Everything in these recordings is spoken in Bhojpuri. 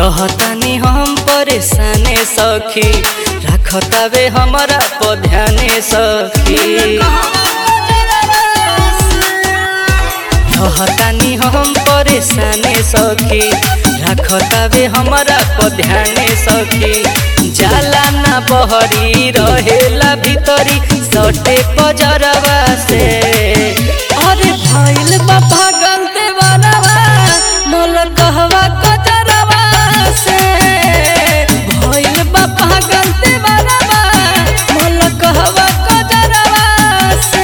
रहतानी हम परेशाने सखी रखतावे हमरा पर ध्याने सखी रहतानी हम परेशाने सखी रखतावे हमरा पर ध्याने सखी जाला ना बहरी रहेला भीतरी सटे पजरवा से अरे भइल बा पागल देवरवा मोल कहवा कजरवा से भइल बा पागल देवरवा मोल कहवा कजरवा से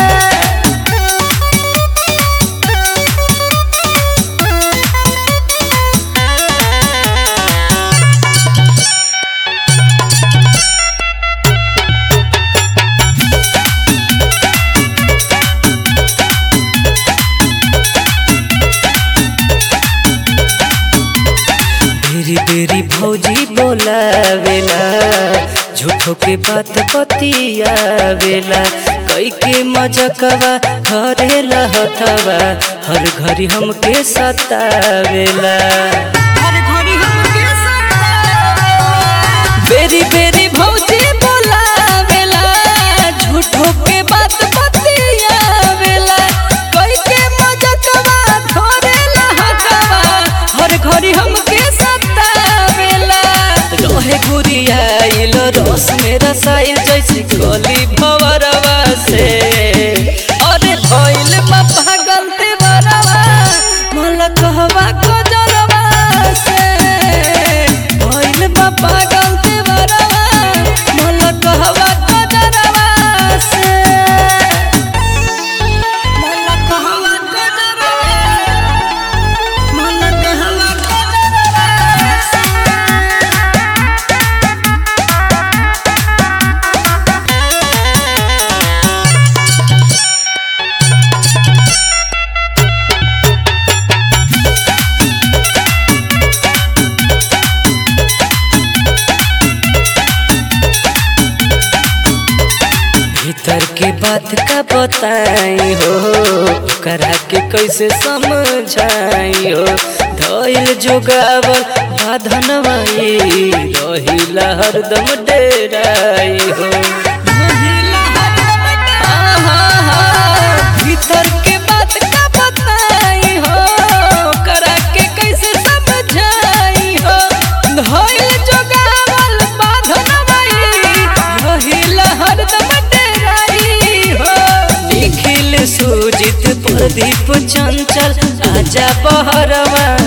बेरी बेरी भौजी बोलावेला झूठो के बात बतियावेला कई के मजकवा घरेला हथवा हर घड़ी हमके सतावेला बेरी बेरी भौजी बोलावेला झूठो के बात बतियावेला कई के मजकवा घरेला हथवा हर घड़ी हमके सतावेला रहे गुरियाइल रस मेरा साइल जैसे गली भवरवा से अरे भइल बा पागल देवरवा मला कहवा गजरवा से भइल बा पागल देवरवा मला कहवा गजरवा से मला कहवा गजरवा मला कहवा गजरवा से भीतर के बात का बताई हो करा के कैसे समझाई हो धैल जोगावल बाधनवाई रहिला हरदम डेराई हो आहा, भीतर के बात का बताई हो करा के कैसे समझाई हो धैल जोगावल बाधनवाई रहिला हरदम डेराई हो निखिल सुजित प्रदीप चंचल आजा बहरवा